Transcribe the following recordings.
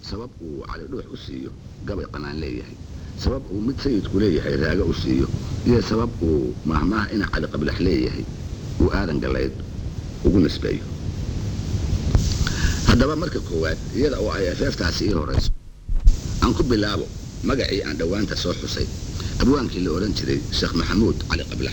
sabab uu cali dhuux u siiyo gabay qanaan leeyahay sabab uu mid sayidku leeyahay raago u siiyo iyo sabab uu mahmaah ina cali qablax leeyahay uu aadan galayd ugu nisbeeyo haddaba marka koowaad iyada oo ay afeeftaasi ii horayso aan ku bilaabo magacii aan dhowaanta soo xusay abwaankii la odhan jiray sheekh maxamuud cali qablax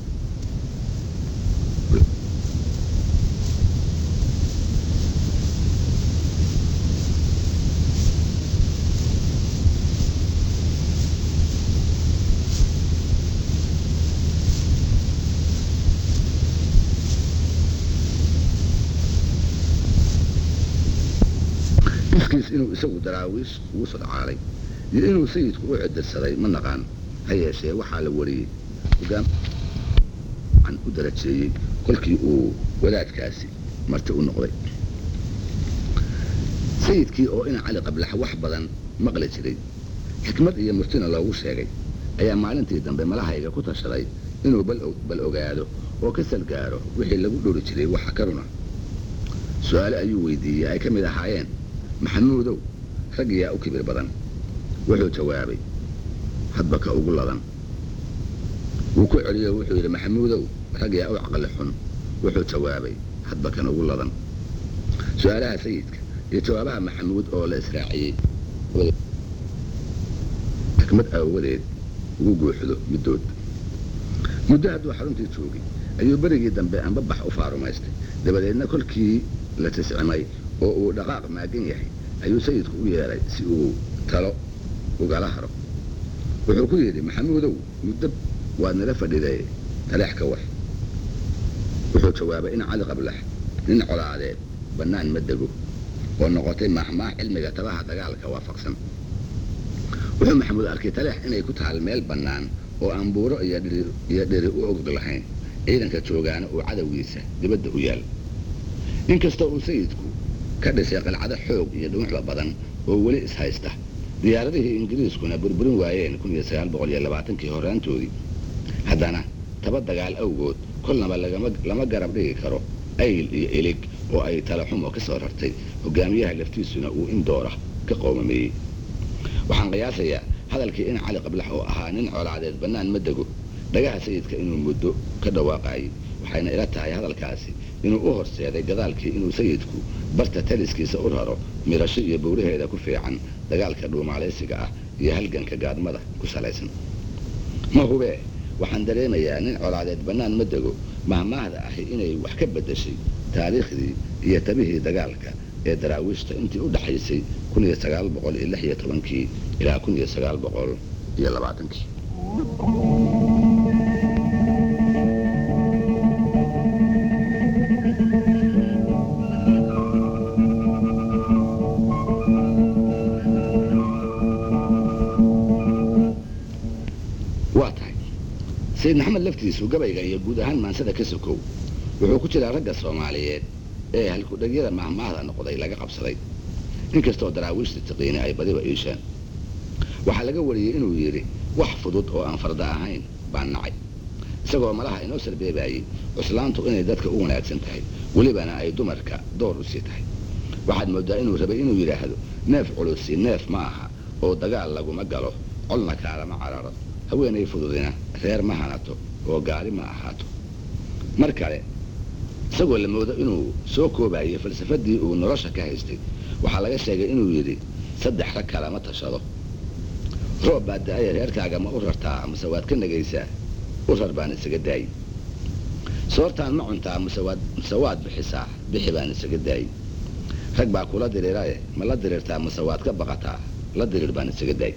iskiis inuu isagu daraawiish ugu sodcaalay iyo inuu sayidku u cidirsaday ma naqaan ha yeeshee waxaa la wariyey hogaam an u darajeeyey kolkii uu wadaadkaasi marti u noqday sayidkii oo ina cali qablax wax badan maqli jiray xikmad iyo murtina loogu sheegay ayaa maalintii dambe malahayga ku tashaday inuu bal ogaado oo ka salgaaro wixii lagu dhori jiray waxa ka runa su-aale ayuu weydiiyey ay ka mid ahaayeen maxamuudow rag yaa u kibir badan wuxuu jawaabay hadba ka ugu ladan wuu ku celiyo wuxuu yidhi maxamuudow rag yaa u caqli xun wuxuu jawaabay hadba kan ugu ladan su-aalaha sayidka iyo jawaabaha maxamuud oo la israaciyey xikmad aawadeed ugu guuxdo middood muddo hadduu xaruntii joogay ayuu berigii dambe anbabax u faarumaystay dabadeedna kolkii la tiscimay oo uu dhaqaaq maagan yahay ayuu sayidku u yeedhay si uu talo ugala haro wuxuu ku yidhi maxamuudow muddo waad nala fadhiday taleex ka war wuxuu jawaabay in cali qablax nin colaadeed bannaan ma dego oo noqotay mahmaah cilmiga tabaha dagaalka waafaqsan wuxuu maxamuud arkay taleex inay ku taal meel bannaan oo aan buuro iyo dheri u ogog lahayn ciidanka joogaana uu cadowgiisa dibadda u yaal inkastoo uu sayidku ka dhisay qalcado xoog iyo dhuuxba badan oo weli ishaysta diyaaradihii ingiriiskuna burburin waayeen kii horaantoodii haddana taba dagaal awgood kolnaba lama garab dhigi karo ayl iyo elig oo ay talaxumo ka soo rartay hogaamiyaha laftiisuna uu in doora ka qoomameeyey waxaan qiyaasayaa hadalkii in cali qablax oo ahaa nin colaadeed bannaan ma dego dhagaha sayidka inuu muddo ka dhawaaqayay waxayna ila tahay hadalkaasi inuu u horseeday gadaalkii inuu sayidku barta taliskiisa u raro mirasho iyo bowraheeda ku fiican dagaalka dhuumaalaysiga ah iyo halganka gaadmada ku salaysan ma hubee waxaan dareemayaa nin colaadeed bannaan ma dego mahmaahda ahi inay wax ka beddeshay taariikhdii iyo tabihii dagaalka ee daraawiishta intii u dhaxaysay kii ilaa kii waa tahay sayid maxamed laftiisu gabayga iyo guud ahaan maansada ka sokow wuxuu ku jiraa ragga soomaaliyeed ee halkudhagyada mahmaahda noqday laga qabsaday inkastoo daraawiishta tiqiini ay badiba iisheen waxaa laga wariyey inuu yidhi wax fudud oo aan farda ahayn baan nacay isagoo malaha inoo sarbeebaayey cuslaantu inay dadka u wanaagsan tahay welibana ay dumarka door u sii tahay waxaad mooddaa inuu rabay inuu yidhaahdo neef culusi neef ma aha oo dagaal laguma galo colna kaalama cararo haweenay fududina reer ma hanato oo gaari ma ahaato mar kale isagoo la moodo inuu soo koobaayey falsafadii uu nolosha ka haystay waxaa laga sheegay inuu yidhi saddex rag kalama tashado roob baa da-aya reerkaaga ma u rartaa mase waad ka negaysaa u rar baan isaga daayi soortaan ma cuntaa mase waad bixisaa bixi baan isaga daayi rag baa kula diriirae ma la diriirtaa mase waad ka baqataa la diriir baan isaga daayi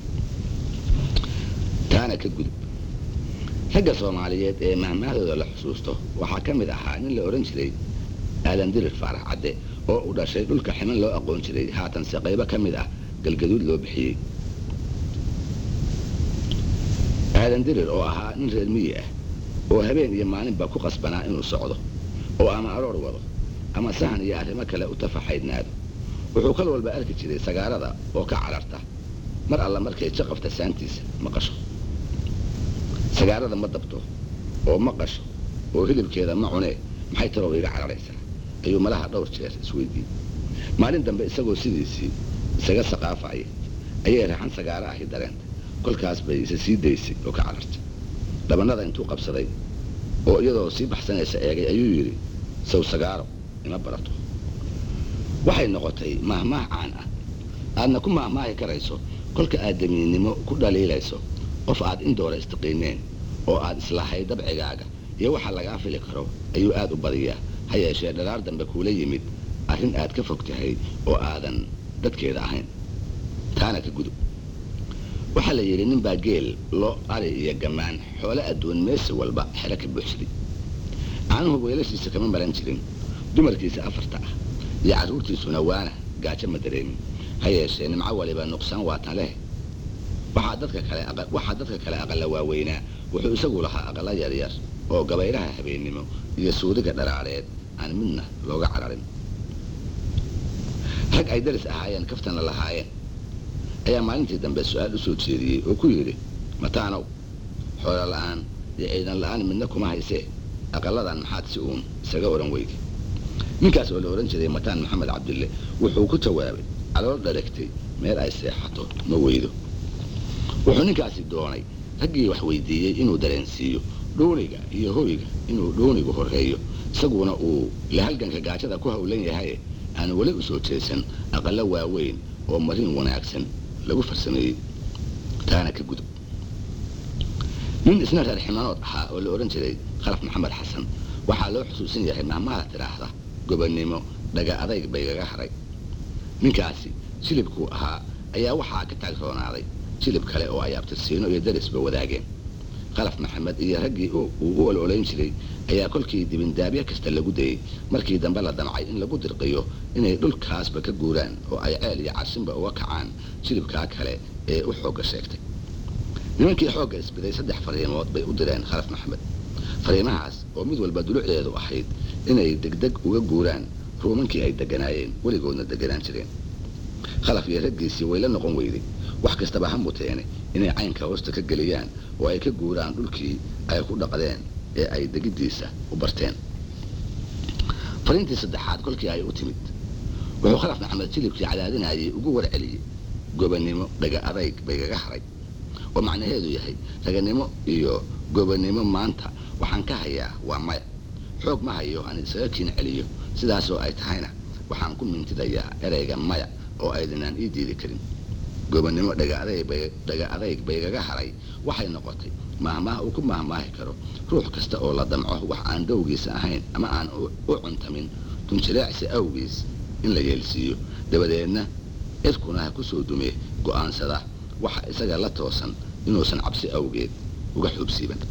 taana ka gudub ragga soomaaliyeed ee mahmaahdooda la xusuusto waxaa ka mid ahaa nin la odhan jiray aadan dirir faarax cadde oo u dhashay dhulka ximan loo aqoon jiray haatanse qaybo ka mid ah galgaduud loo bixiyey aadan dirir oo ahaa nin reer miyi ah oo habeen iyo maalinba ku qasbanaa inuu socdo oo ama aroor wado ama sahan iyo arrimo kale u tafaxaydnaado wuxuu kal walba arki jiray sagaarada oo ka cararta mar alla markay jaqafta saantiisa maqasho sagaarada ma dabto oo ma qasho oo hilibkeeda ma cunee maxay tarow iga cararaysaa ayuu malaha dhowr jeer isweydiiyey maalin dambe isagoo sidiisii isaga saqaafaya ayay raxan sagaaro ahi dareentay kolkaas bay isa sii daysay oo ka carartay dhabannada intuu qabsaday oo iyadoo sii baxsanaysa eegay ayuu yidhi saw sagaaro ima barato waxay noqotay mahmaah caan ah aadna ku mahmaahi karayso kolka aad damiinnimo ku dhaliilayso qof aad indoora istiqiineen oo aad islahay dabcigaaga iyo waxa lagaa fili karo ayuu aad u badiyaa ha yeeshee dharaar dambe kuula yimid arrin aad ka fog tahay oo aadan dadkeeda ahayn taana ka gudub waxaa la yidhi nin baa geel lo ari iyo gammaan xoole adduun meesi walba xero ka buuxsaday caanuhu weelashiisa kama maran jirin dumarkiisa afarta ah iyo carruurtiisuna waana gaajo ma dareemin ha yeeshee nimco waliba nuqsaan waatan leh waxaa dadka kale waxaa dadka kale aqalla waaweynaa wuxuu isagu lahaa aqalla yaryar oo gabayraha habeennimo iyo suudiga dharaareed aan midna looga cararin rag ay daris ahaayeen kaftana lahaayeen ayaa maalintii dambe su-aal u soo jeediyey oo ku yidhi mataanow xoolo la'aan iyo ciidan la'aan midna kuma haysee aqalladan maxaad si uun isaga odhan weydi ninkaas oo la odhan jiray mataan maxamed cabdille wuxuu ku jawaabay calool dharagtay meel ay seexato ma weydo wuxuu ninkaasi doonay raggii wax weydiiyey inuu dareensiiyo dhooniga iyo hoyga inuu dhoonigu horreeyo isaguna uu lahalganka gaajada ku howlan yahay aanu weli u soo jeesan aqallo waaweyn oo marin wanaagsan lagu farsameeyey taana ka gudub nin isna reer ximanood ahaa oo la odhan jiray khalaf maxamed xasan waxaa loo xusuusan yahay mahmaha tidhaahda gobonnimo dhaga adayg baygaga haray ninkaasi jilibkuu ahaa ayaa waxaa ka taagroonaaday jilib kale oo ay abtirsiino iyo darisba wadaageen khalaf maxamed iyo raggii uu u ololayn jiray ayaa kolkii dibindaabyo kasta lagu dayey markii dambe la damcay in lagu dirqiyo inay dhulkaasba ka guuraan oo ay ceel iyo cashinba uga kacaan jilibkaa kale ee u xoogga sheegtay nimankii xoogga isbiday saddex fariimood bay u direen khalaf maxamed fariimahaas oo mid walba dulucdeedu ahayd inay degdeg uga guuraan ruumankii ay deganaayeen weligoodna deganaan jireen khalaf iyo raggiisii way la noqon weyday wax kastaba ha muteene inay caynka hoosta ka geliyaan oo ay ka guuraan dhulkii ay ku dhaqdeen ee ay degiddiisa u barteen fariintii saddexaad kolkii ay u timid wuxuu khalaf maxamed jilibkii cadaadinayay ugu warceliyey gobonnimo dhaga adayg baygaga haray oo macnaheedu yahay raganimo iyo gobonnimo maanta waxaan ka hayaa waa maya xoog ma hayo aan isaga kiin celiyo sidaasoo ay tahayna waxaan ku mintidayaa erayga maya oo aydinaan ii diidi karin gobonnimo dhaga adayg baygaga haray waxay noqotay mahmaah uu ku mahmaahi karo ruux kasta oo la damco wax aan dowgiisa ahayn ama aan u cuntamin tunjileecsi awgiis in la yeelsiiyo dabadeedna cirkuna ha ku soo dume go'aansada waxa isaga la toosan inuusan cabsi awgeed uga xuubsiiban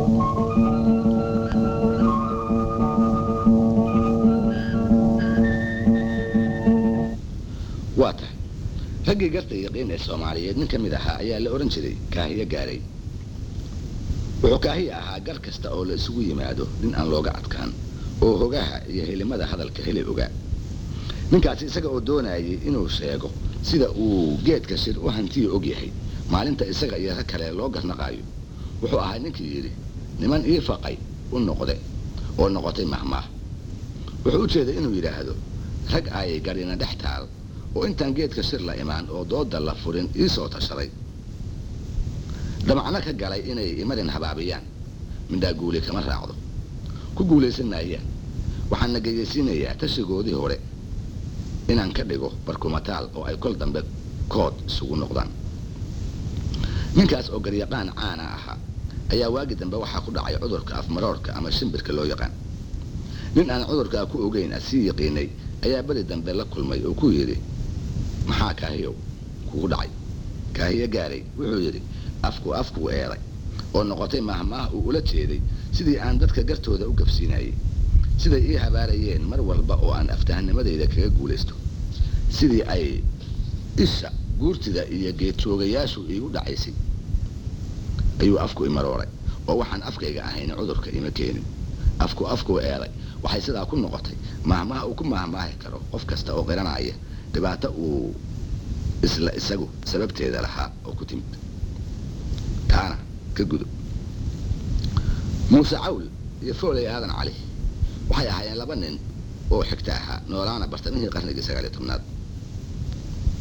waa tahay raggii garta yaqiin ee soomaaliyeed nin ka mid ahaa ayaa la odhan jiray kaahiyo gaaray wuxuu kaahiya ahaa gar kasta oo la isugu yimaado nin aan looga adkaan oo hogaha iyo helimada hadalka heli ogaa ninkaasi isaga oo doonayay inuu sheego sida uu geedka shir u hantiya og yahay maalinta isaga iyo rag kale loo garnaqaayo wuxuu ahaa ninkii yidhi niman ii faqay u noqde oo noqotay mahmaah wuxuu u jeeday inuu yidhaahdo rag ay garina dhex taal oo intaan geedka shir la imaan oo dooda la furin ii soo tashaday damacno ka galay inay imarin habaabiyaan midhaa guuli kama raacdo ku guulaysan maayaan waxaan na geyaysiinayaa tashigoodii hore inaan ka dhigo barkumataal oo ay kol dambe kood isugu noqdaan ninkaas oo garyaqaan caana ahaa ayaa waagi dambe waxaa ku dhacay cudurka afmaroorka ama shimbirka loo yaqaan nin aan cudurkaa ku ogeyn asii yaqiinay ayaa beri dambe la kulmay oo ku yidhi maxaa kaahiyow kugu dhacay kaahiyo gaaray wuxuu yidhi afku afkuu eeday oo noqotay mahmaah uu ula jeeday sidii aan dadka gartooda u gabsiinayey siday ii habaarayeen mar walba oo aan aftahanimadayda kaga guulaysto sidii ay isha guurtida iyo geedjoogayaashu iigu dhacaysay ayuu afku imarooray oo waxaan afkayga ahayn cudurka ima keenin afku afkuu eeday waxay sidaa ku noqotay mahmaha uu ku mahmaahi karo qof kasta oo qiranaya dhibaato uu isla isagu sababteeda lahaa oo ku timid taana ka gudub muuse cawl iyo fooley aadan cali waxay ahaayeen laba nin oo xigta ahaa noolaana bartamihii qarnigii sagaaliyo tobnaad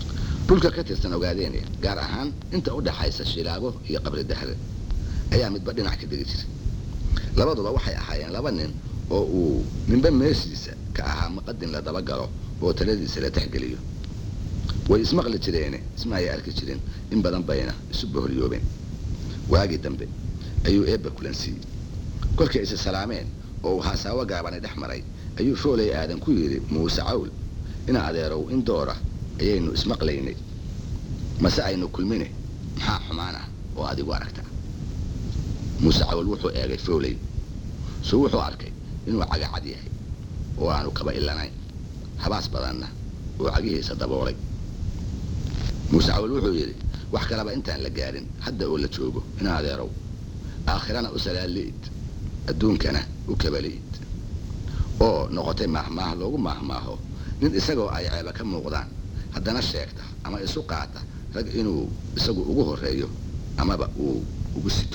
dhulka ka tirsan ogaadeenya gaar ahaan inta u dhaxaysa shilaabo iyo qabri dahre ayaa midba dhinac ka degi jiray labaduba waxay ahaayeen laba nin oo uu ninba meeshiisa ka ahaa maqadin la dabagalo oo taladiisa la texgeliyo way ismaqli jireene isma ay arki jirin in badan bayna isu boholyoobeen waagii dambe ayuu eebba kulansiiyey kolkay isa salaameen oo uu haasaawo gaabani dhex maray ayuu foolay aadan ku yidhi muuse cawl ina adeerow in doora ayaynu ismaqlaynay mase aynu kulmine maxaa xumaan ah oo adigu aragta muuse cawl wuxuu eegay fooley suu wuxuu arkay inuu cagacad yahay oo aanu kaba ilanayn habaas badanna oo cagihiisa daboolay muuse cawl wuxuu yidhi wax kalaba intaan la gaarin hadda oo la joogo ina adeerow aakhirana u salaali'id adduunkana u kabali'id oo noqotay maahmaah loogu maahmaaho nin isagoo ay ceeba ka muuqdaan haddana sheegta ama isu qaata rag inuu isagu ugu horreeyo amaba uu ugu sito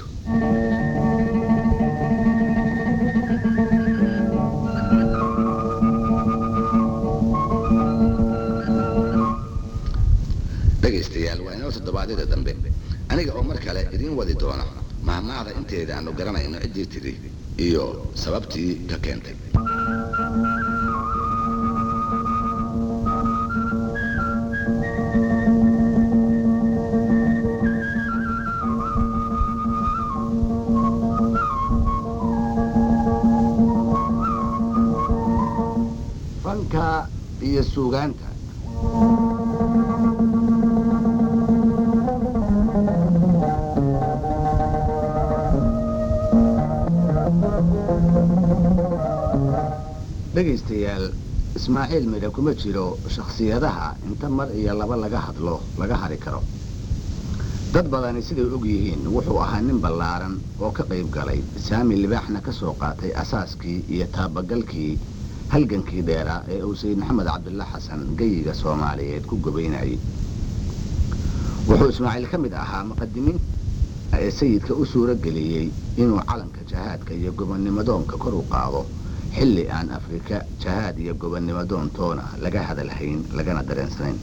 dhegaystayaal waa inoo toddobaadyada dambe aniga oo mar kale idiin wadi doona mahmaahda inteeda aanu garanayno ciddii tidhi iyo sababtii ka keentay fanka iyo suugaanta dhegaystayaal ismaaciil midha kuma jiro shakhsiyadaha inta mar iyo laba laga hadlo laga hari karo dad badani siday og yihiin wuxuu ahaa nin ballaaran oo ka qayb galay saami libaaxna ka soo qaatay asaaskii iyo taabagalkii halgankii dheeraa ee uu sayid maxamed cabdullah xasan geyiga soomaaliyeed ku gobaynayay wuxuu ismaaciil ka mid ahaa muqadimiin ee sayidka u suuro geliyey inuu calanka jahaadka iyo gobonnimadoonka kor u qaado xilli aan afrika jahaad iyo gobonnimadoon toona laga hadalhayn lagana dareensanayn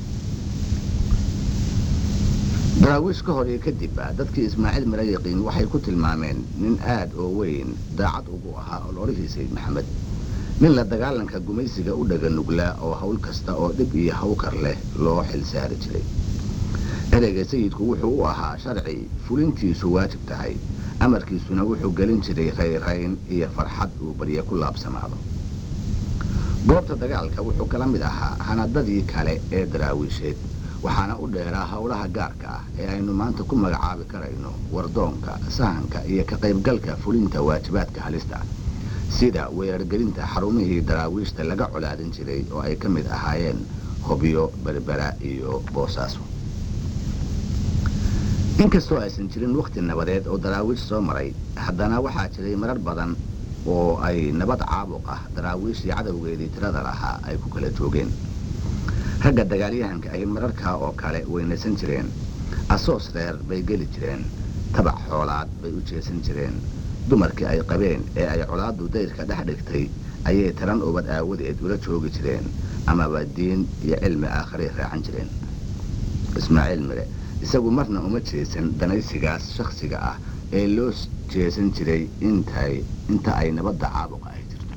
daraawiish ka hor iyo kadibba dadkii ismaaciil mira yaqiin waxay ku tilmaameen nin aad oo weyn daacad ugu ahaa ololihii sayid maxamed nin la dagaalanka gumaysiga u dhaga nuglaa oo hawl kasta oo dhib iyo hawkar leh loo xil saari jiray ereyga sayidku wuxuu u ahaa sharci fulintiisu waajib tahay amarkiisuna wuxuu gelin jiray rayrayn iyo farxad uu barye ku laabsamaado goobta dagaalka wuxuu kala mid ahaa hanadadii kale ee daraawiisheed waxaana u dheeraa howlaha gaarka ah ee aynu maanta ku magacaabi karayno wardoonka sahanka iyo ka qaybgalka fulinta waajibaadka halista sida weerargelinta xarumihii daraawiishta laga colaadin jiray oo ay ka mid ahaayeen hobyo berbera iyo boosaaso inkastoo aysan jirin wakhti nabadeed oo daraawiish soo maray haddana waxaa jiray marar badan oo ay nabad caabuq ah daraawiishii cadowgeedii tirada lahaa ay ku kala joogeen ragga dagaalyahanka ahi mararkaa oo kale weynaysan jireen asoos reer bay geli jireen tabac xoolaad bay u jeesan jireen dumarkii ay qabeen ee ay colaaddu dayrka dhex dhigtay ayay taran ubad aawadeed ula joogi jireen amaba diin iyo cilmi aakharay raacan jireen ismaaciil mire isagu marna uma jeesan danaysigaas shakhsiga ah ee loo jeesan jiray intay inta ay nabadda caabuqa ay jirto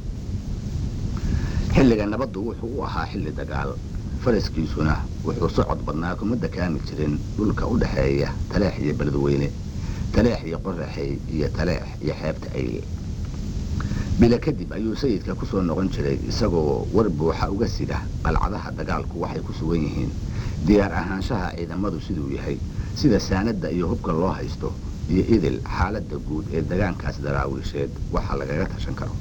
xilliga nabaddu wuxuu u ahaa xilli dagaal faraskiisuna wuxuu socod badnaa kuma dakaami jirin dhulka u dhexeeya taleex iyo beledweyne taleex iyo qoraxey iyo taleex iyo xeebta ayle bila kadib ayuu sayidka ku soo noqon jiray isagoo war buuxa uga sida qalcadaha dagaalku waxay ku sugan yihiin diyaar ahaanshaha ciidamadu siduu yahay sida saanadda iyo hubka loo haysto iyo idil xaaladda guud ee dagaankaas daraawiisheed waxa lagaga tashan karo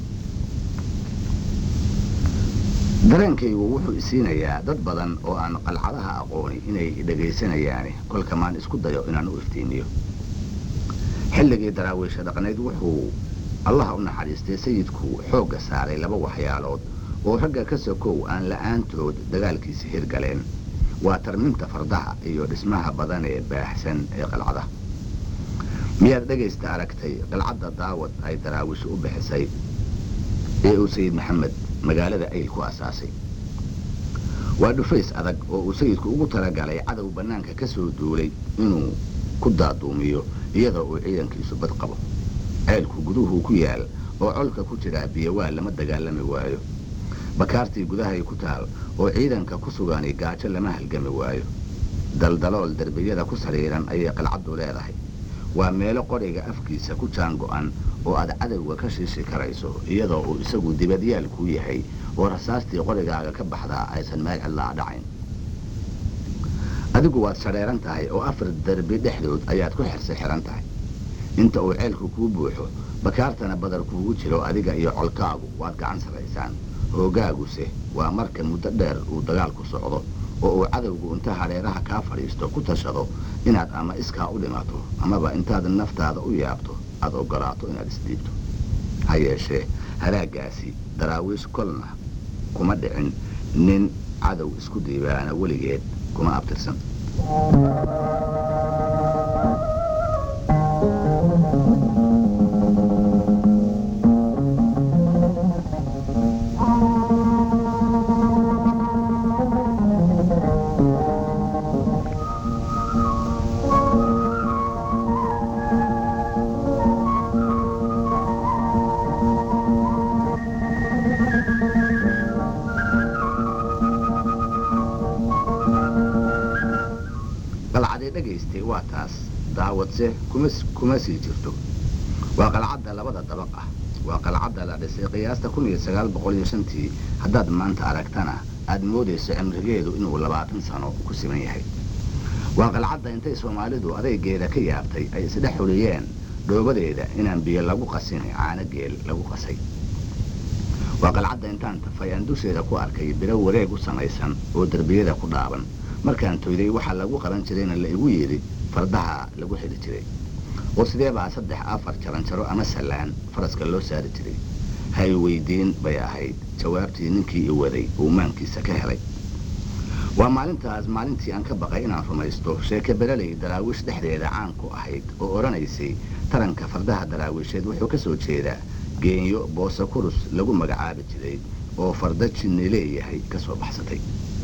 dareenkaygu wuxuu isiinayaa dad badan oo aan qalcadaha aqooni inay dhagaysanayaani kolka maan isku dayo inaan u iftiimiyo xilligii daraawiisha dhaqnayd wuxuu allaha u naxariistay sayidku xoogga saaray laba waxyaalood oo ragga ka sokow aan la'aantood dagaalkiisi hirgaleen waa tarminta fardaha iyo dhismaha badan ee baaxsan ee qalcadaha miyaad dhegaysta aragtay qalcadda daawad ay daraawiishu u bixisay ee uu sayid maxamed magaalada ayl ku asaasay waa dhufays adag oo uu sayidku ugu talagalay cadow bannaanka ka soo duulay inuu ku daaduumiyo iyadoo uu ciidankiisu bad qabo ceelku guduhuu ku yaal oo colka ku jiraa biyowaa lama dagaalami waayo bakaartii gudahay ku taal oo ciidanka ku sugani gaajo lama halgami waayo daldalool derbiyada ku sariiran ayay qalcaddu leedahay waa meelo qoriga afkiisa ku jaan go'an oo aad cadowga ka shiishi karayso iyadoo uu isagu dibadyaal kuu yahay oo rasaastii qorigaaga ka baxdaa aysan meel cidlaa dhacayn adigu waad sadheeran tahay oo afar derbi dhexdood ayaad ku xirsi xihan tahay inta uu ceelku kuu buuxo bakaartana badar kuugu jiro adiga iyo colkaagu waad gacan sarraysaan hoogaaguse waa marka muddo dheer uu dagaalku socdo oo uu cadowgu inta hadheeraha kaa fadhiisto ku tashado inaad ama iskaa u dhimato amaba intaad naftaada u yaabto aad oggolaato inaad isdhiibto ha yeeshee halaagaasi daraawiish kolna kuma dhicin nin cadow isku diibaana weligeed kuma abtirsan qalcadee dhagaystay waa taas daawadse kuma sii jirto waa qalcadda labada dabaq ah waa qalcadda la dhisay qiyaasta kun iyo sagaal boqol iyo shantii haddaad maanta aragtana aad moodayso cimrigeedu inuu labaatan sano ku siman yahay waa qalcadda intay soomaalidu adaygeeda ka yaabtay ay isdhex xuliyeen dhoobadeeda inaan biyo lagu qasin caano geel lagu qasay waa qalcadda intaan tafay aan dusheeda ku arkay biro wareeg u samaysan oo derbiyada ku dhaaban markaan toyday waxaa lagu qaban jirayna la igu yidhi fardaha lagu xidhi jiray oo sidee baa saddex afar jaranjaro ama sallaan faraska loo saari jiray hay weydiin bay ahayd jawaabtii ninkii i waday uu maankiisa ka helay waa maalintaas maalintii aan ka baqay inaan rumaysto sheeke beraley daraawiish dhexdeeda caan ku ahayd oo odhanaysay taranka fardaha daraawiisheed wuxuu ka soo jeedaa geenyo boosa kurus lagu magacaabi jiray oo farda jinni leeyahay ka soo baxsatay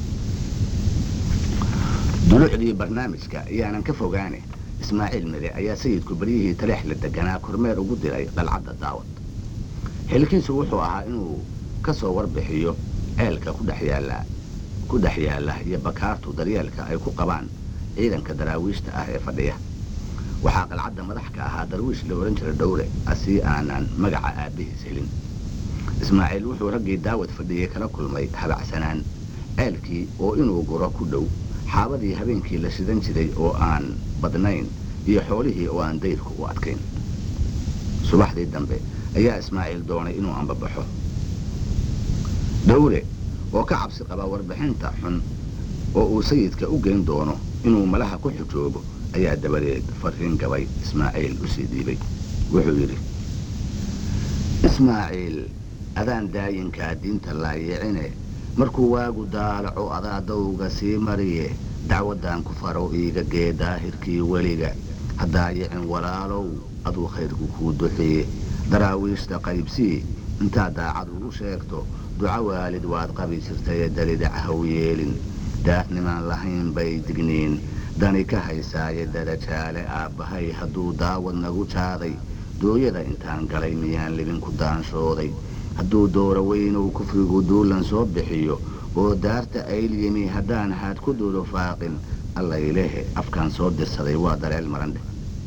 dulucdii barnaamijka ayaanan ka fogaane ismaaciil mide ayaa sayidku baryihii taleex la deganaa kormeer ugu diray qalcadda daawad xilkiisu wuxuu ahaa inuu ka soo warbixiyo ceelka ku dhex yaalla ku dhex yaalla iyo bakaartu daryeelka ay ku qabaan ciidanka daraawiishta ah ee fadhiya waxaa qalcadda madax ka ahaa darwiish la odhan jiray dhowle asii aanan magaca aabbihiis helin ismaaciil wuxuu raggii daawad fadhiyey kala kulmay habacsanaan ceelkii oo inuu guro ku dhow xaabadii habeenkii la shidan jiray oo aan badnayn iyo xoolihii oo aan dayrku u adkayn subaxdii dambe ayaa ismaaciil doonay inuu ambabaxo dhowle oo ka cabsi qaba warbixinta xun oo uu sayidka u geyn doono inuu malaha ku xujoobo ayaa dabadeed farriin gabay ismaaciil u sii dhiibay wuxuu yidhi ismaaciil adaan daayinkaa diinta laayicine markuu waagu daalaco adaa dawga sii mariye dacwaddan ku farow iiga gee daahirkii weliga haddaayicin walaalow aduu khayrku kuu duxiye daraawiishta qaybsii intaad daacadu u sheegto duco waalid waad qabi jirtaye dalidac haw yeelin daafnimaan lahayn bay digniin dani ka haysaaye darajaale aabbahay hadduu daawad nagu jaaday dooyada intaan galay miyaan libinku daanshooday hadduu dooro weynow kufrigu duulan soo bixiyo oo daarta aylyimi haddaan haad ku duulufaaqin allaylehe afkaan soo dirsaday waa dareel marandhe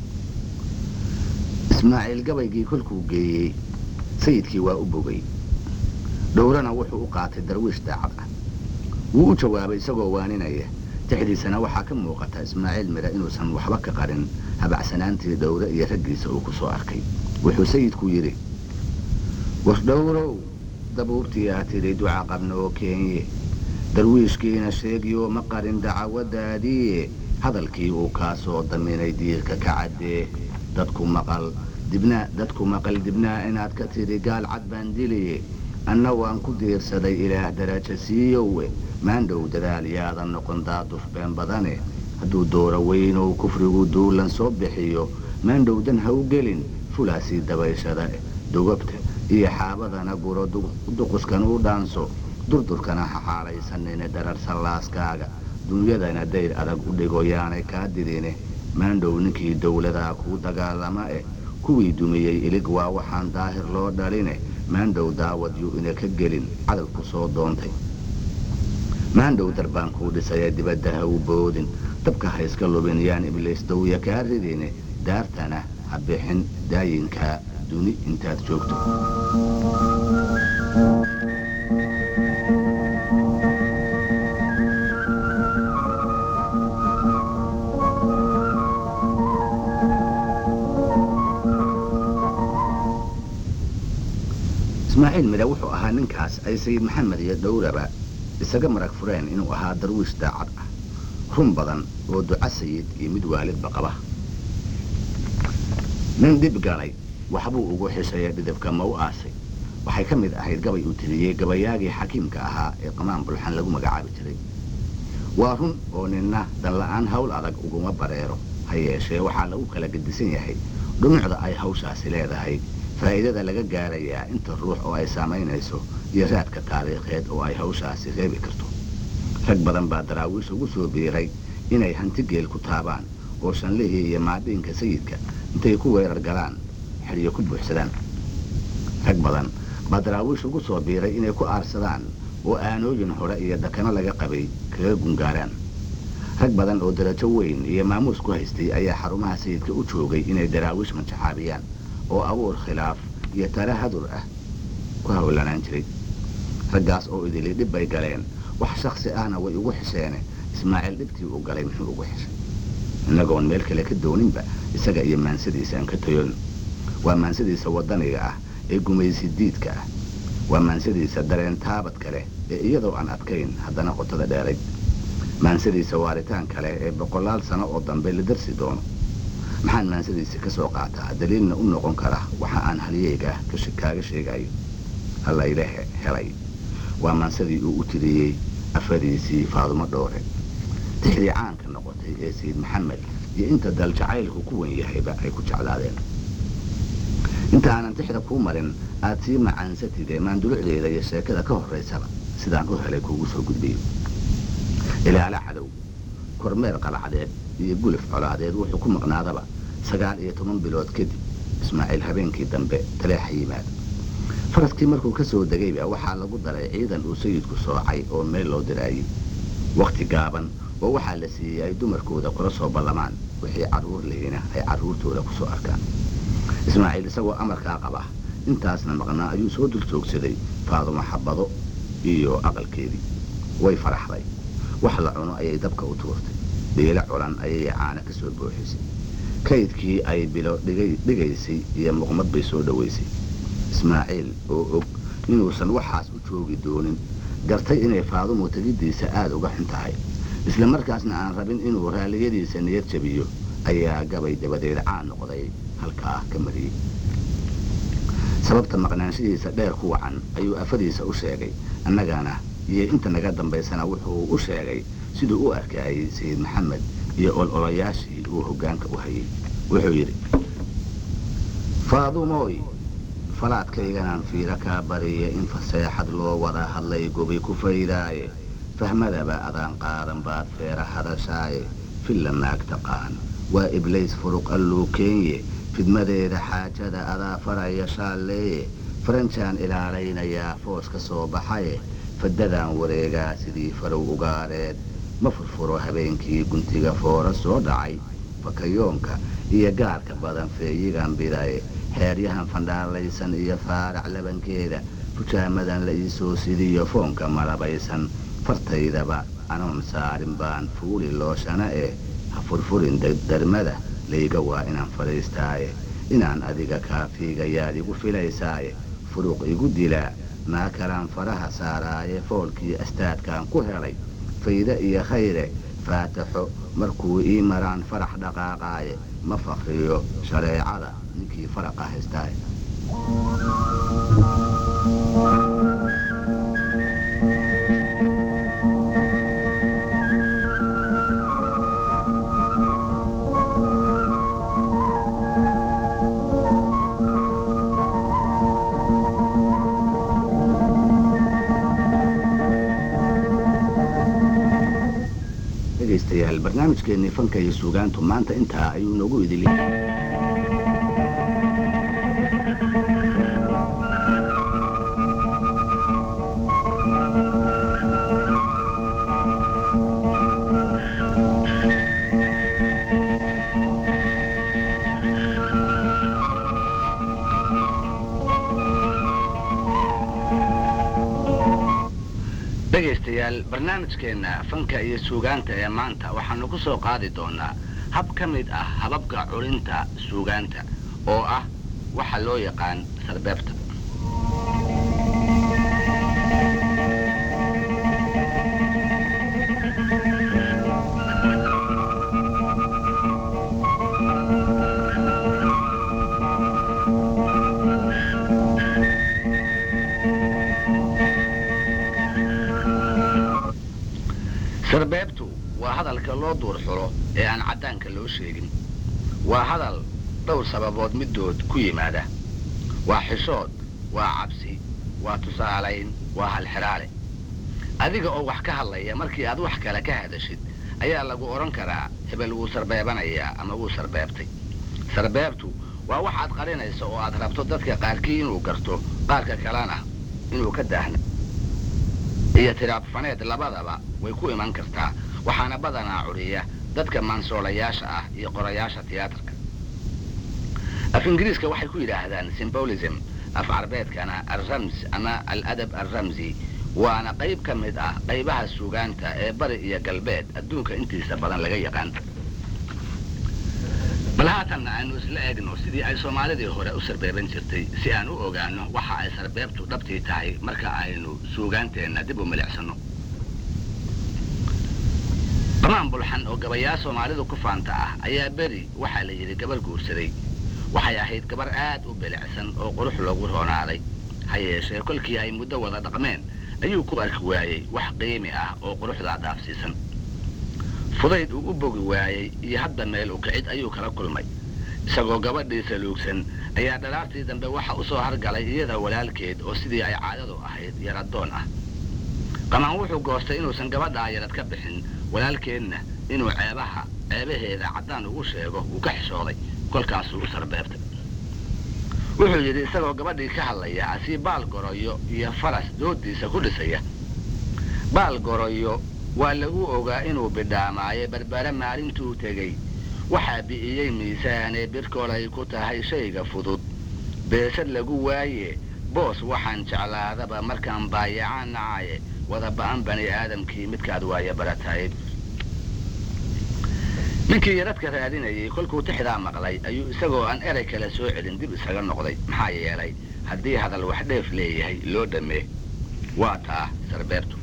ismaaciil gabaygii kolkuu geeyey sayidkii waa u bogay dhowrana wuxuu u qaatay darwiish daacad ah wuu u jawaabay isagoo waaninaya tixdiisana waxaa ka muuqata ismaaciil mira inuusan waxba ka qarin habacsanaantii dhowre iyo raggiisa uu ku soo arkay wuxuu sayidku yidhi wardhowrow dabuubtiyaa tidhi duca qabna oo keenye darwiishkiina sheegiyo ma qarin dacawadaadiiye hadalkii uu kaa soo daminay diirka ka caddee dadku maqal dibnaa dadku maqal dibnaa inaad ka tidhi gaal cad baan diliye anna waan ku diirsaday ilaah darajo siiyowe maandhow dadaal yaadan noqon daaduf been badane hadduu dooro weynow kufrigu duulan soo bixiyo maandhowdan ha u gelin fulaasii dabayshada dugabta iyo xaabadana guro duquskan u dhaanso durdurkana ha xaalaysanine darar sallaaskaaga dunyadana dayr adag u dhigo yaanay kaa didine maandhow ninkii dowladaa kuu dagaalama eh kuwii dumiyey ilig waa waxaan daahir loo dhaline maandhow daawad yuu ina ka gelin cadal ku soo doontay maandhow darbaan kuu dhisaya dibadda ha u boodin dabka ha iska lubin yaan ibliis dawya kaa ridine daartana ha bixin daayinkaa duni intaad joogto ismaaciil midha wuxuu ahaa ninkaas ay sayid maxamed iyo dhowraba isaga marag fureen inuu ahaa darwiish daacad ah run badan oo duca sayid iyo mid waalidba qaba nin dhib galay waxbuu ugu xisaya dhidibka ma u aasay waxay ka mid ahayd gabay uu tiriyey gabayaagii xakiimka ahaa ee qamaan bulxan lagu magacaabi jiray waa run oo ninna danla'aan hawl adag uguma bareero ha yeeshee waxaa lagu kala gedisan yahay dhumucda ay hawshaasi leedahay faa'iidada laga gaarayaa inta ruux oo ay saamaynayso iyo raadka taariikheed oo ay hawshaasi reebi karto rag badan baa daraawiish ugu soo biiray inay hanti geel ku taabaan oo shanlihii iyo maadhiinka sayidka intay ku weerar galaan xidhiyo ku buuxsadaan rag badan baa daraawiish ugu soo biiray inay ku aarsadaan oo aanooyin hore iyo dakano laga qabay kaga gungaaraan rag badan oo darajo weyn iyo maamuus ku haystay ayaa xarumaha sayidka u joogay inay daraawiish manjaxaabiyaan oo abuur khilaaf iyo tala hadur ah ku hawlanaan jiray raggaas oo idili dhib bay galeen wax shaksi ahna way ugu xisheene ismaaciil dhibtii uu galay muxuu ugu xishay innagoon meel kale ka dooninba isaga iyo maansadiisa aan ka tayoon waa maansadiisa waddaniga ah ee gumaysi diidka ah waa maansadiisa dareen taabad kale ee iyadoo aan adkayn haddana qotada dheerayd maansadiisa waaritaan kale ee boqolaal sano oo dambe la darsi doono maxaan maansadiisa ka soo qaataa daliilna u noqon kara waxa aan halyeyga kaaga sheegayo hallayla helay waa maansadii uu u tiriyey afadiisii faadumo dhoore tixdii caanka noqotay ee sayid maxamed iyo inta dal jacaylku ku wen yahayba ay ku jeclaadeen inta aanan tixda kuu marin aad sii macaansatide maandulucdeeda iyo sheekada ka horraysaba sidaan u helay kuugu soo gudbiyo ilaala cadow kormeer qalacdeed iyo gulif colaadeed wuxuu ku maqnaadaba sagaal iyo toban bilood kadib ismaaciil habeenkii dambe taleexa yimaada faraskii markuu ka soo degayba waxaa lagu daray ciidan uu sayidku soocay oo meel loo diraayey wakhti gaaban oo waxaa la siiyey ay dumarkooda kula soo ballamaan wixii carruur lihina ay carruurtooda ku soo arkaan ismaaciil isagoo amarkaa qaba intaasna maqnaa ayuu soo dul joogsaday faadumo xabado iyo aqalkeedii way faraxday wax la cuno ayay dabka u tuurtay dhiilo culan ayay caana ka soo booxisay kaydkii ay bilo dhigaysay iyo muqmad bay soo dhowaysay ismaaciil oo og inuusan waxaas u joogi doonin gartay inay faadumo tegiddiisa aada uga xun tahay isla markaasna aan rabin inuu raalliyadiisa niyad jabiyo ayaa gabay dabadeed caan noqday halkaa ka mariyey sababta maqnaanshihiisa dheer ku wacan ayuu afadiisa u sheegay annagana iyo inta naga dambaysana wuxuu u sheegay siduu u arkayay sayid maxamed iyo ololayaashii uu hoggaanka u hayay wuxuu yidhi faadumooy falaadkayganaan fiiro kaa bariya in faseexad loo wada hadlay gobi ku faydaaye fahmadaba adaan qaadan baad feera hadashaaye filla naag taqaan waa iblays furuq alluu keenye fidmadeeda xaajada adaa faraya shaalleeye faranjaan ilaalaynayaa foos ka soo baxaye fadadaan wareegaa sidii farow ugaareed ma furfuro habeenkii guntiga foora soo dhacay fakayoonka iyo gaarka badan feeyigan bidaye xeeryahan fandhaalaysan iyo faarac labankeeda fujaamadan la iisoo sidiyo foonka malabaysan fartaydaba anoon saarin baan fuuli looshana eh ha furfurin darmada layga waa inaan fadhiistaaye inaan adiga kaafiigayaad igu filaysaaye furuq igu dilaa naa kalaan faraha saaraaye foolkii astaadkaan ku helay fayde iyo khayre faataxo markuu ii maraan farax dhaqaaqaaye ma fakriyo shareecada ninkii faraqa haystaaye dhegaystayaal barnaamijkeennii fanka iyo suugaantu maanta intaa ayuu noogu idili dhegaystayaal barnaamijkeenna fanka iyo suugaanta ee maanta waxaanu ku soo qaadi doonaa hab ka mid ah hababka culinta suugaanta oo ah waxa loo yaqaan sarbeebta sarbeebtu waa hadalka loo duur xulo ee aan caddaanka loo sheegin waa hadal dhowr sababood middood ku yimaada waa xishood waa cabsi waa tusaalayn waa halxiraale adiga oo wax ka hadlaya markii aad wax kale ka hadashid ayaa lagu odhan karaa hebel wuu sarbeebanayaa ama wuu sarbeebtay sarbeebtu waa wax aad qarinayso oo aad rabto dadka qaarkii inuu garto qaarka kalena inuu ka daahna iyo tiraabfaneed labadaba way ku iman kartaa waxaana badanaa curiya dadka maansoolayaasha ah iyo qorayaasha tiyaatarka af ingiriiska waxay ku yidhaahdaan symbolism af carbeedkana alrams ama aladab alramsi waana qayb ka mid ah qaybaha suugaanta ee bari iyo galbeed adduunka intiisa badan laga yaqaan bal haatanna aynu isla eegno sidii ay soomaalidii hore u sarbeeban jirtay si aan u ogaano waxa ay sarbeebtu dhabtii tahay marka aynu suugaanteenna dib u milicsano qamaan bulxan oo gabayaa soomaalidu ku faanta ah ayaa beri waxaa la yidhi gabar guursaday waxay ahayd gabar aad u bilicsan oo qurux loogu roonaaday ha yeeshee kolkii ay muddo wada dhaqmeen ayuu ku arki waayey wax qiimi ah oo quruxdaa dhaafsiisan fudayd uu u bogi waayey iyo hadda meel u kicid ayuu kala kulmay isagoo gabadhiisa luugsan ayaa dhalaartii dambe waxa u soo hargalay iyada walaalkeed oo sidii ay caadadu ahayd yaradoon ah qamaan wuxuu goostay inuusan gabadhaa yarad ka bixin walaalkeedna inuu ceebaha ceebaheeda caddaan ugu sheego wuu ka xishooday kolkaasuu u sarbeebtay wuxuu yidhi isagoo gabadhii ka hadlaya asii baal goroyo iyo faras doodiisa ku dhisaya baal goroyo waa lagu ogaa inuu bidhaamaaye barbare maalintuu tegey waxaa bi'iyey miisaanee birkolay ku tahay shayga fudud beesad lagu waaye boos waxaan jeclaadaba markaan baayacaan nacaye wada ba'an bani aadamkii midkaad waaya baratayd ninkii yaradka raadinayay kolkuu tixdaa maqlay ayuu isagoo aan erey kale soo celin dib isaga noqday maxaa yeelay haddii hadal wax dheef leeyahay loo dhammee waa taa sarbeebtu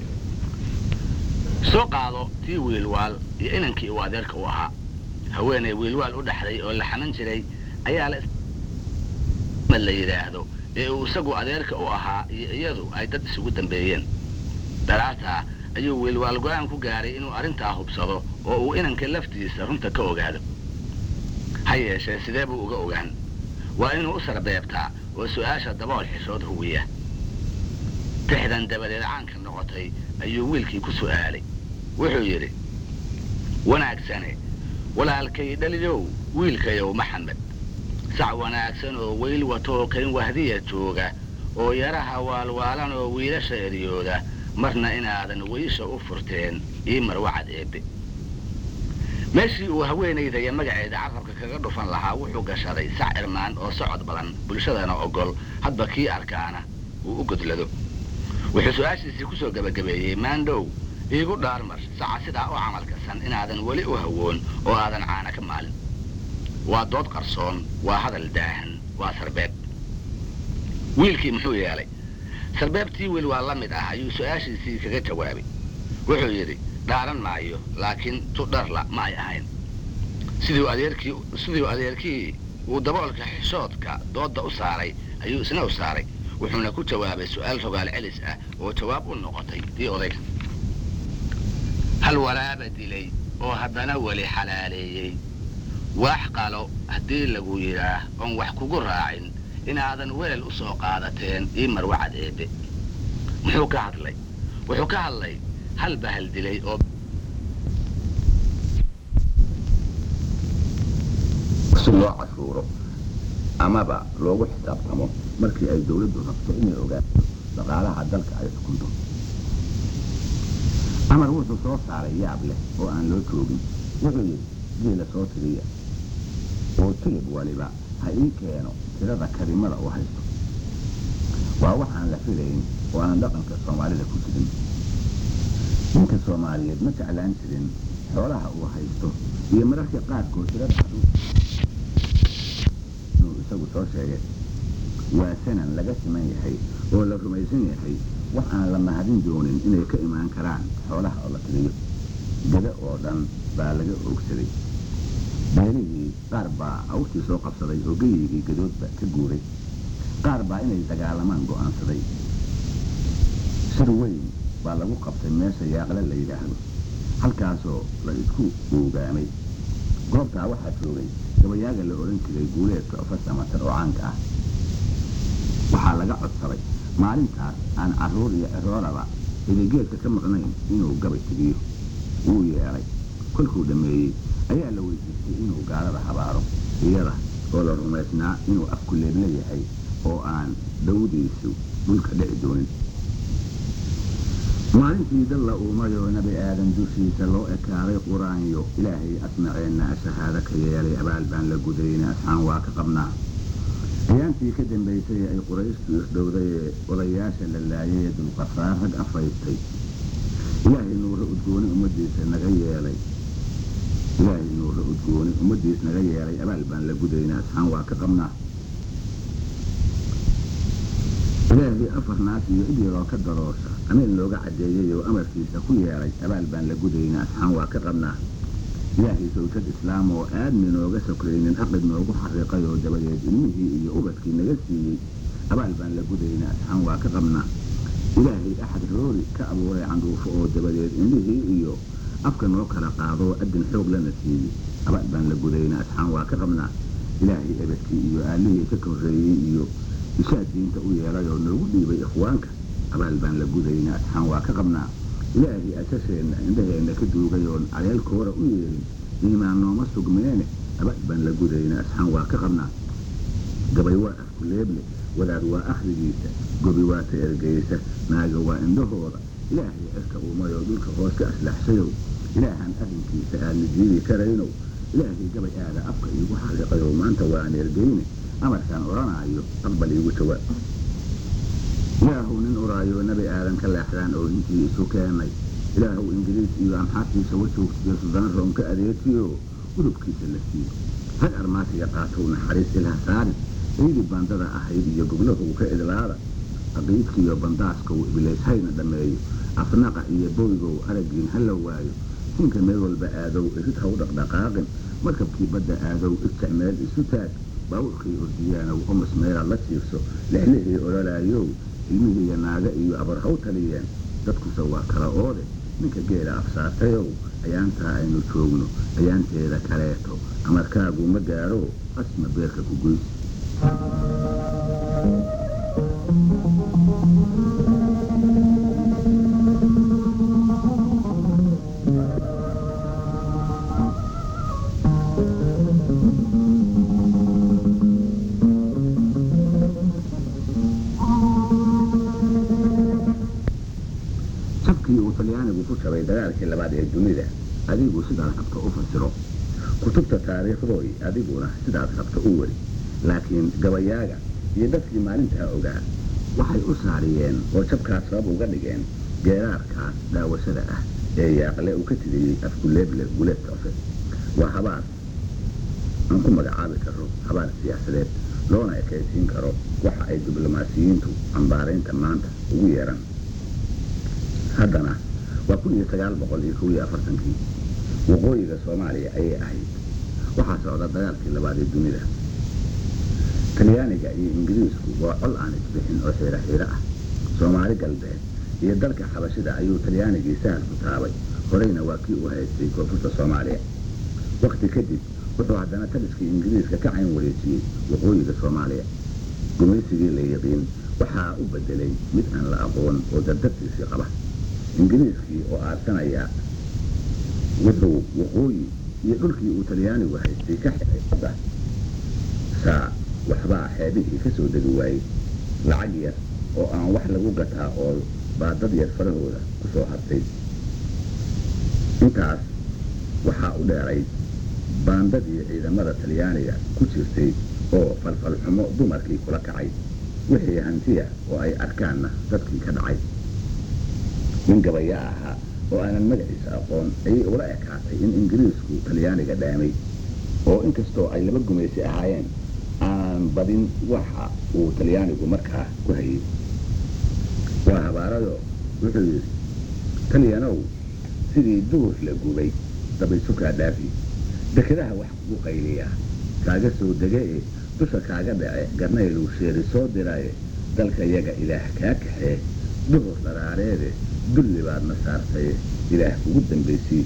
soo qaado tii wiilwaal iyo inankii uu adeerka u ahaa haweenay wiilwaal u dhaxday oo la xaman jiray ayaa la yidhaahdo ee uu isagu adeerka u ahaa iyo iyadu ay dad isugu dambeeyeen daraartaa ayuu wiilwaal go-aan ku gaaray inuu arrintaa hubsado oo uu inanka laftiisa runta ka ogaado ha yeeshee sidee buu uga ogaan waa inuu u sarbeebtaa oo su'aasha dabool xishood huwiya tixdan dabadeed caanka noqotay ayuu wiilkii ku su'aalay wuxuu yidhi wanaagsane walaalkay dhaliyow wiilkayow maxamed sac wanaagsan oo weyl watoo kayn wahdiya jooga oo yaraha waalwaalan oo wiilasha eryooda marna inaadan weysha u furteen ii marwacad eebbe meeshii uu haweenaydaya magaceeda carrabka kaga dhufan lahaa wuxuu gashaday sac irmaan oo socod badan bulshadana ogol hadba kii arkaana uu u godlado wuxuu su-aashiisii ku soo gebagabeeyey maandhow iigu dhaarmar saca sidaa u camalkasan inaadan weli u hawoon oo aadan caana ka maalin waa dood qarsoon waa hadal daahan waa sarbeeb wiilkii muxuu yeelay sarbeebtii wiil waa la mid ah ayuu su-aashiisii kaga jawaabay wuxuu yidhi dhaaran maayo laakiin tu dharla ma ay ahayn siduu adeerkii siduu adeerkii uu daboolka xishoodka doodda u saaray ayuu isna u saaray wuxuuna ku jawaabay su'aal rogaal celis ah oo jawaab u noqotay tii odayga hal waraaba dilay oo haddana weli xalaaleeyey waax qalo haddii lagu yidhaah oon wax kugu raacin inaadan weel u soo qaadateen ii marwacad eebbe muxuu ka hadlay wuxuu ka hadlay hal bahal dilay oo loo cashuuro amaba loogu xisaabtamo markii ay dawladdu rabto inay ogaato dhaqaalaha dalka ay xukunto amar wuxuu soo saaray yaab leh oo aan loo joogin wuxuu yidhi geela soo tiriya oo tilib waliba ha ii keeno tirada karimada u haysto waa waxaan la filayn oo aan dhaqanka soomaalida ku jirin ninka soomaaliyeed ma jeclaan jirin xoolaha uu haysto iyo mararka qaarkood tirada xaduud inuu isagu soo sheegay waa sanan laga siman yahay oo la rumaysan yahay wax aan la mahadin doonin inay ka imaan karaan xoolaha oo la tiriyo gada oo dhan baa laga oogsaday beelihii qaar baa awrtii soo qabsaday oo geyigii gadoodba ka guuray qaar baa inay dagaalamaan go'aansaday shir weyn baa lagu qabtay meesha yaaqle la yidhaahdo halkaasoo la isku uugaamay goobtaa waxaa joogay gabayaaga la odhan jiray guuleedka ofasamatar oo caanka ah waxaa laga codsaday maalintaas aan carruur iyo ciroolaba idigeedka ka maqnayn inuu gabay tigiyo wuu yeelay kolkuu dhammeeyey ayaa la weydiistay inuu gaalada habaaro iyada oo la rumaysnaa inuu afku leeble yahay oo aan dawdiisu dhulka dhici doonin maalintii dalla uumayoo nebi aadan dushiisa loo ekaaday qur-aanyo ilaahay asmaceenna shahaado ka yeelay abaal baan la gudayna asxaan waa ka qabnaa ayaantii ka dambaysay ay qurayshtu isdhowday ee odayaasha la laayay ee dulqafaar rag afaystay ilaahay nuura udgooni ummaddiisa naga yeelay ilaahay nuura udgooni ummaddiis naga yeelay abaal baan la gudayna asxaan waa ka qabnaa ilaahay afar naas iyo cid yaroo ka daroosha amiin looga caddeeyey oo amarkiisa ku yeelay abaal baan la gudayna asxaan waa ka qabnaa ilaahay sawjad islaam oo aadmi nooga sokraynin aqid noogu xariiqay oo dabadeed ilmihii iyo ubadkii naga siiyey abaal baan la gudayna asxaan waa ka qabnaa ilaahay axad roori ka abuuray candhuufo oo dabadeed indhihii iyo afka noo kala qaadoo adin xoog lana siiyey abaal baan la gudayna asxaan waa ka qabnaa ilaahay ebedkii iyo aalihii ka korreeyey iyo ishaa diinta u yeelay oo noogu dhiibay ikhwaanka abaal baan la gudayna asxaan waa ka qabnaa ilaahay asasheenna indhaheenna ka duugay oon caleelkoora u yeelin iimaan nooma sugmeene abaal baan la gudayna asxaan waa ka qabnaa gabay waa afku leeble wadaad waa akhrigiisa gobi waa ta ergeysa naaga waa indhahooda ilaahay cirka uumayoo dhulka hoos ka aslaxsayow ilaahaan arrinkiisa aadna diidi karaynow ilaahay gabay aada afka iigu xariiqayow maanta waan ergeyne amarkaan odhanaayo aqbal iigu jawaab ilaahuw nin uraayo nebi aadan ka leexdaan oo intii isu keenay ilaahuw ingiriis iyo amxaabtiisa wajoogtiyo sudana room ka adeegtiyo udubkiisa la siiyo rag armaasiga qaatow naxariis ilha saarin ciidii bandada ahayd iyo goblahow ka idlaada aqiidkiiyo bandaaskow ibilays hayna dhammeeyo afnaqa iyo boygow araggiin ha la waayo sinka meel walba aadow irid haw dhaqdhaqaaqin markabkii badda aadow irjac meel isu taag baawurkii ordiyaanow omas meelaad la jiifso lexlihii ololaayow ilmihiiyo naaga iyo abar haw taliyeen dadkuse waa kala oode ninka geela afsaartayow ayaantaa aynu joogno ayaanteeda kaleeto amarkaagu ma gaaro qasma beerka ku goys sabkii uu talyaanigu ku jabay dagaalkii labaad ee dunida adigu sidaad rabto u fasiro kutubta taariikhdooy adiguna sidaad rabto u weri laakiin gabayaaga iyo dadkii maalintaa ogaa waxay u saariyeen oo jabkaas sabab uga dhigeen geeraarkaas daawashada ah ee yaaqle uu ka tiriyey afguleeble guleedka ofe waa habaar aan ku magacaabi karo habaar siyaasadeed loona ekaysiin karo waxa ay diblomaasiyiintu cambaaraynta maanta ugu yeeran haddana waa kun iyo sagaal boqol iyo kow iyo afartankii waqooyiga soomaaliya ayay ahayd waxaa socda dagaalkii labaad ee dunida talyaaniga iyo ingiriisku waa col aan isbixin oo xiiro xiiro ah soomaali galbeed iyo dalka xabashida ayuu talyaanigii sahal ku taabay horeyna waa kii u haystay koonfurta soomaaliya wakhti kadib wuxuu haddana taliskii ingiriiska ka cayn wareejiyey waqooyiga soomaaliya gumaysigii la yiqiin waxaa u bedelay mid aan la aqoon oo dardartiisii qaba ingiriiskii oo aarsanaya wuxuu waqooyi iyo dhulkii uu talyaanigu haystay ka xiray badda saa waxbaa xeebihii ka soo degi waayey lacag yar oo aan wax lagu gataa oo baa dad yar farahooda ku soo hartay intaas waxaa u dheeray baandadii ciidamada talyaaniga ku jirtay oo falfalxumo dumarkii kula kacay wixii hantiya oo ay arkaanna dadkii ka dhacay nin gabaya ahaa oo aanan magaciisa aqoon ayay ula ekaatay in ingiriisku talyaaniga dhaamay oo inkastoo ay laba gumaysi ahaayeen aan badin waxa uu talyaanigu markaa ku hayay waa habaarado wuxuu yidhi talyanow sidii duur la gubay dabaysukaa dhaafi dekedaha wax kugu qayliyaa kaaga soo dege e dusha kaaga dhace garnayluu sheeri soo diraaye dalka yaga ilaah kaa kaxee duhur dharaareede dulli baadna saartaye ilaah kugu dambaysii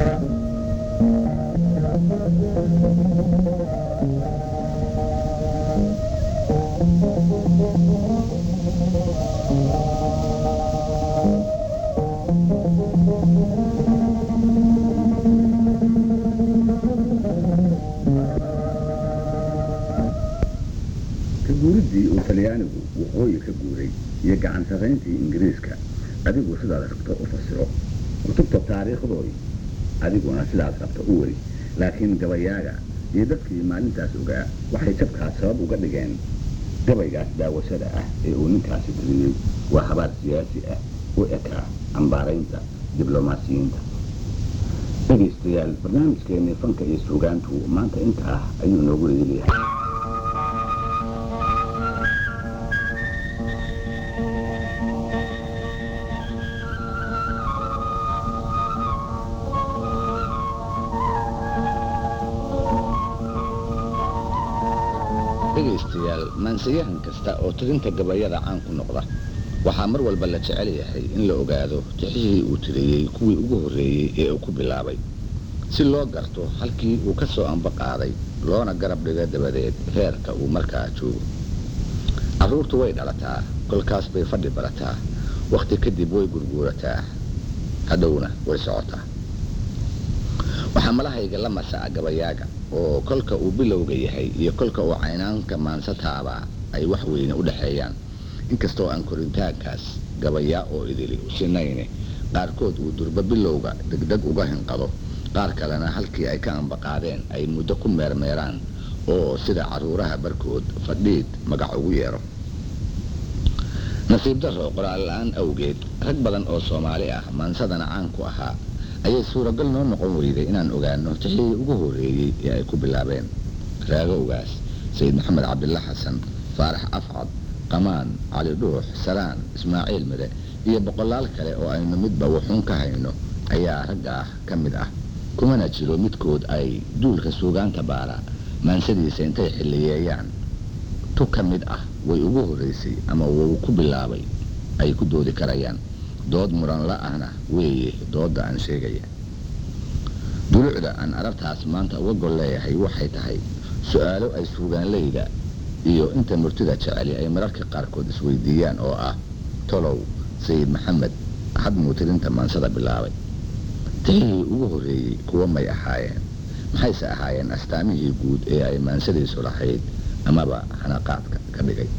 ka guuriddii uu talyaanigu waqooyi ka guuray iyo gacan sarrayntii ingiriiska adigu sidaad rabto u fasiro kutubta taariikhdooy adiguna sidaad rabto u weri laakiin gabayaaga iyo dadkii maalintaas ogaa waxay jabkaas sabab uga dhigeen gabaygaas daawashada ah ee uu ninkaasi tiriyey waa habaar siyaasi ah u ekaa ambaaraynta diblomaasiyiinta dhegaystayaal barnaamijkeennii fanka iyo suugaantu maanta intaa ayuu noogu eegyahay dhegaystayaal maansayahan kasta oo tirinta gabayada caan ku noqda waxaa mar walba la jecel yahay in la ogaado tixihii uu tiriyey kuwii ugu horreeyey ee uu ku bilaabay si loo garto halkii uu ka soo amba qaaday loona garab dhiga dabadeed heerka uu markaa joogo carruurtu way dhalataa kolkaas bay fadhi barataa wakhti kadib way gurguurataa hadhowna way socotaa waxaa malahayga la masaa gabayaaga oo kolka uu bilowga yahay iyo kolka uu caynaanka maansataabaa ay wax weyne u dhexeeyaan inkastoo aan koritaankaas gabayaa oo idili sinayne qaarkood uu durba bilowga degdeg uga hinqado qaar kalena halkii ay ka ambaqaadeen ay muddo ku meermeeraan oo sida carruuraha barkood fadhiid magac ugu yeero nasiib darro qoraal la-aan awgeed rag badan oo soomaali ah maansadana caan ku ahaa ayay suuragal noo noqon weyday inaan ogaano tixii ugu horreeyey ee ay ku bilaabeen raagowgaas sayid maxamed cabdilla xasan faarax afcad qamaan cali dhuux salaan ismaaciil mide iyo boqolaal kale oo aynu midba wuxuun ka hayno ayaa ragga ah ka mid ah kumana jiro midkood ay duulka suugaanta baara maansadiisa intay xilliyeeyaan tu ka mid ah way ugu horraysay ama wuu ku bilaabay ay ku doodi karayaan dood muran la-ahna weeye doodda aan sheegaya dulucda aan arabtaas maanta uga gol leeyahay waxay tahay su-aalo ay suugaanleyda iyo inta murtida jeceli ay mararka qaarkood isweydiiyaan oo ah tolow sayid maxamed hadmuu tirinta maansada bilaabay tixihii ugu horreeyey kuwa may ahaayeen maxayse ahaayeen astaamihii guud ee ay maansadiisu lahayd amaba hanaqaadka ka dhigay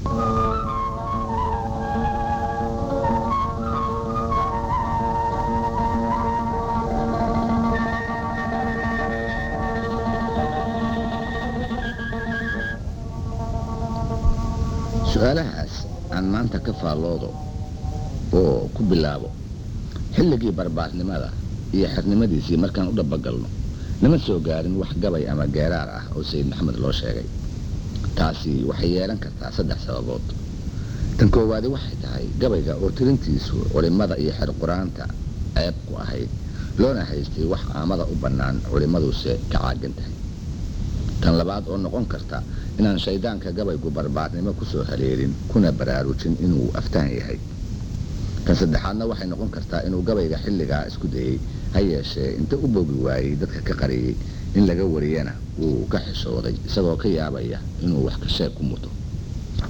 su-aalahaas aan maanta ka faalloodo oo ku bilaabo xilligii barbaarnimada iyo xernimadiisii markaan u dhabagalno lama soo gaarin wax gabay ama geeraar ah oo sayid maxamed loo sheegay taasi waxay yeelan kartaa saddex sababood tan koowaadi waxay tahay gabayga oo tirintiisu culimmada iyo xer qur-aanta ceeb ku ahayd loona haystay wax aamada u bannaan culimmaduse ka caagan tahay tan labaad oo noqon karta inaan shayddaanka gabaygu barbaarnimo ku soo haleelin kuna baraarujin inuu aftaan yahay tan saddexaadna waxay noqon kartaa inuu gabayga xilligaa isku dayey ha yeeshee inta u bogi waayey dadka ka qariyey in laga wariyana wuu ka xishooday isagoo ka yaabaya inuu wax ka sheeg ku muto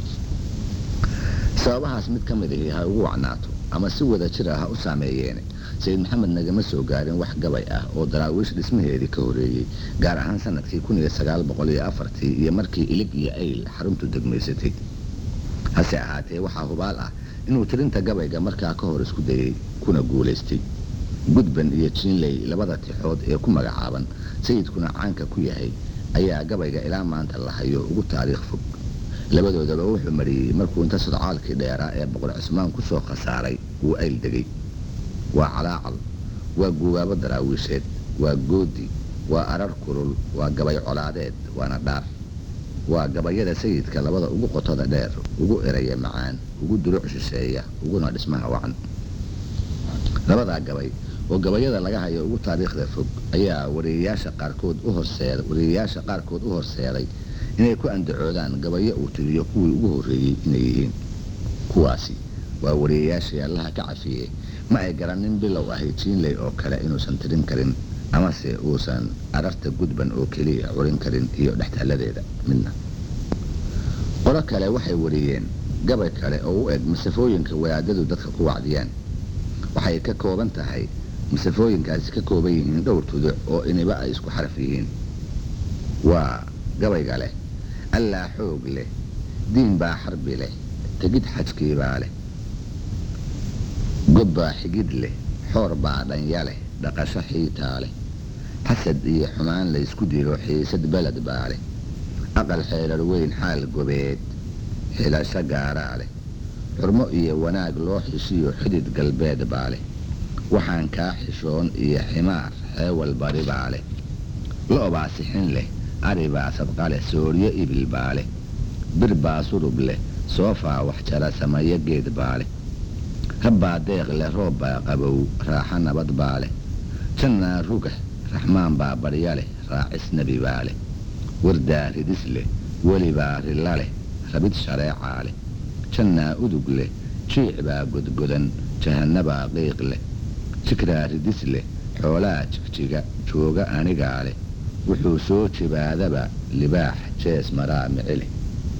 sababahaas mid ka mid ahi ha ugu wacnaato ama si wada jir ah ha u saameeyeene sayid maxamed nagama soo gaarin wax gabay ah oo daraawiish dhismaheedii ka horeeyey gaar ahaan sanadkii ii iyo markii ilig iyo ayl xaruntu degmaysatay hase ahaatee waxaa hubaal ah inuu tirinta gabayga markaa ka hor isku dayey kuna guulaystay gudban iyo jiinley labada tixood ee ku magacaaban sayidkuna caanka ku yahay ayaa gabayga ilaa maanta la hayo ugu taariikh fog labadoodaba wuxuu mariyey markuu inta sodcaalkii dheeraa ee boqor cismaan ku soo khasaaray uu ayl degay waa calaacal waa guubaabo daraawiisheed waa goodi waa arar kulul waa gabay colaadeed waana dhaar waa gabayada sayidka labada ugu qotada dheer ugu eraya macaan ugu duruc shisheeya uguna dhismaha wacan labadaa gabay oo gabayada laga hayo ugu taariikhda fog ayaa wariyayaasha qaarkood u horseed wariyayaasha qaarkood u horseeday inay ku andacoodaan gabayo uu tiriyo kuwii ugu horreeyey inay yihiin kuwaasi waa wariyayaashii allaha ka cafiyey ma ay garanin bilow ahay jiinley oo kale inuusan tirin karin amase uusan ararta gudban oo keliya curin karin iyo dhextaaladeeda midna qolo kale waxay wariyeen gabay kale oo u eg masafooyinka wadaadadu dadka ku wacdiyaan waxay ka kooban tahay masafooyinkaasi ka kooban yihiin dhowr tuduc oo iniba ay isku xaraf yihiin waa gabayga leh allaa xoog leh diin baa xarbi leh tegid xajkiibaa leh god baa xigid leh xoor baa dhanya leh dhaqasho xiitaa leh xasad iyo xumaan laysku dilo xiisad beled baa leh aqal xeerar weyn xaal gobeed xilasho gaaraa leh xurmo iyo wanaag loo xishiyo xidid galbeed baa leh waxaan kaa xishoon iyo ximaar xeewal bari baa leh lo-baa sixin leh ari baa sadqa leh sooryo ibil baa leh bir baa surub leh soofaa wax jara samayo geed baa leh rabbaa deeq leh roob baa qabow raaxo nabad baa leh jannaa rugax raxmaan baa barya leh raacis nebi baa leh wardaa ridis leh welibaa rilla leh rabid shareecaa leh jannaa udug leh jiic baa godgodan jahannabaa qiiq leh jikraa ridis leh xoolaa jigjiga jooga anigaa leh wuxuu soo jibaadaba libaax jees maraa mici leh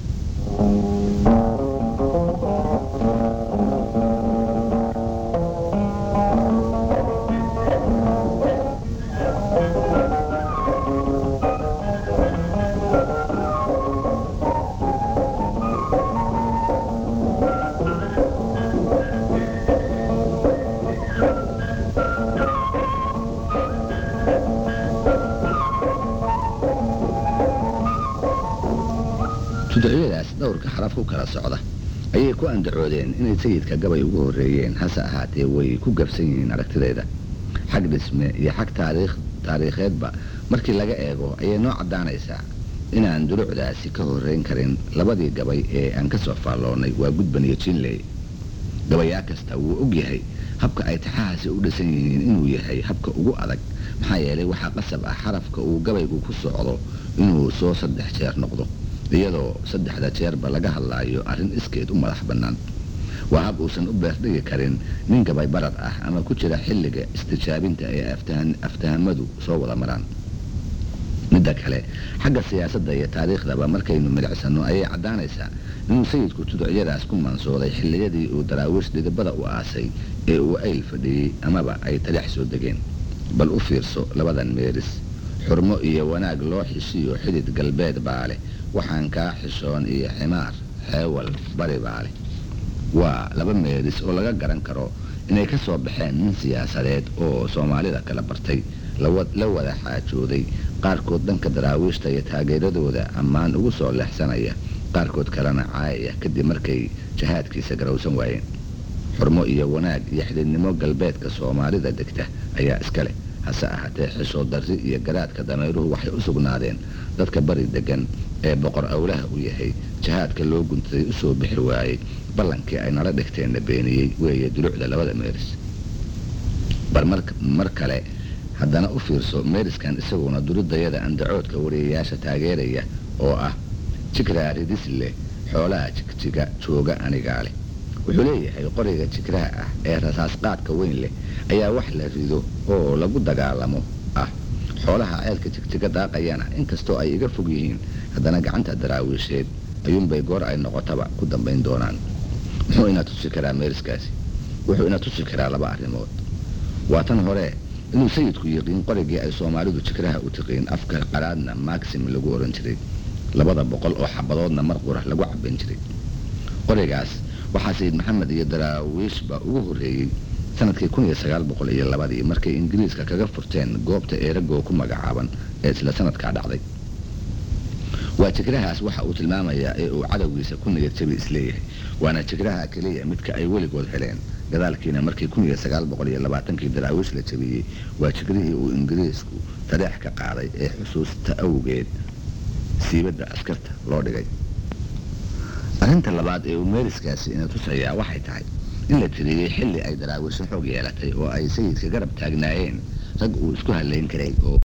tuducyadaas dhowrka xaraf ku kala socda ayay ku andacoodeen inay sayidka gabay ugu horreeyeen hase ahaatee way ku gabsan yihiin aragtideeda xag dhisme iyo xag taariikheedba markii laga eego ayay noo caddaanaysaa inaan durucdaasi ka horrayn karin labadii gabay ee aan ka soo faalloonnay waa gudban iyo jinley gabayaa kasta wuu og yahay habka ay taxahaasi u dhisan yihiin inuu yahay habka ugu adag maxaa yeelay waxaa qasab ah xarafka uu gabaygu ku socdo inuu soo saddex jeer noqdo iyadoo saddexda jeerba laga hadlaayo arrin iskeed u madax bannaan waa hab uusan u beerdhigi karin nin gabay barad ah ama ku jira xilliga istijaabinta ee aftahamadu soo wada maraan midda kale xagga siyaasadda iyo taariikhdaba markaynu milicsanno ayay caddaanaysaa inuu sayidku tuducyadaas ku mansooday xilliyadii uu daraawiish dhidibada u aasay ee uu ayl fadhiyey amaba ay talix soo degeen bal u fiirso labadan meeris xurmo iyo wanaag loo xishiyo xidid galbeed baa leh waxaan kaa xishoon iyo ximaar xeewal bari baa leh waa laba meeris oo laga garan karo inay ka soo baxeen nin siyaasadeed oo soomaalida kala bartay la wada xaajooday qaarkood dhanka daraawiishta iyo taageeradooda ammaan ugu soo leexsanaya qaarkood kalena caayaya kadib markay jahaadkiisa garowsan waayeen xurmo iyo wanaag iyo xididnimo galbeedka soomaalida degta ayaa iska leh hase ahaatee xishoo darri iyo garaadka dameeruhu waxay u sugnaadeen dadka bari degan ee boqor awlaha u yahay jahaadka loo guntaday u soo bixi waayey ballankii ay nala dhigteenna beeniyey weeye dulucda labada meeris bal mar kale haddana u fiirso meeriskan isaguna duridayada andacoodka wariyayaasha taageeraya oo ah jikraa ridis leh xoolaha jigjiga jooga anigaa leh wuxuu leeyahay qoriga jigraha ah ee rasaasqaadka weyn leh ayaa wax la rido oo lagu dagaalamo ah xoolaha ceelka jigjiga daaqayana inkastoo ay iga fog yihiin haddana gacanta daraawiisheed ayuunbay goor ay noqotaba ku dambayn doonaan muxuu ina tusi karaa meeriskaasi wuxuu ina tusi karaa laba arrimood waa tan hore inuu sayidku yiqiin qorigii ay soomaalidu jikraha u tiqiin afka qaraadna maxim lagu oran jiray labada boqol oo xabadoodna mar qura lagu caban jiray qorigaas waxaa sayid maxamed iyo daraawiishba ugu horreeyey sanadkii kun iyo sagaal boqol iyo labadii markay ingiriiska kaga furteen goobta eeragoo ku magacaaban ee isla sanadkaa dhacday waa jigrahaas waxa uu tilmaamayaa ee uu cadowgiisa ku niyad jabi isleeyahay waana jigraha keliya midka ay weligood heleen gadaalkiina markii kun iyo sagaal boqol iyo labaatankii daraawiish la jabiyey waa jigrihii uu ingiriisku tareex ka qaaday ee xusuusta awgeed siibadda askarta loo dhigay arrinta labaad ee uu meeriskaasi ina tusayaa waxay tahay in la tiriyey xilli ay daraawiisho xoog yeelatay oo ay sayidka garab taagnaayeen rag uu isku halayn karay oo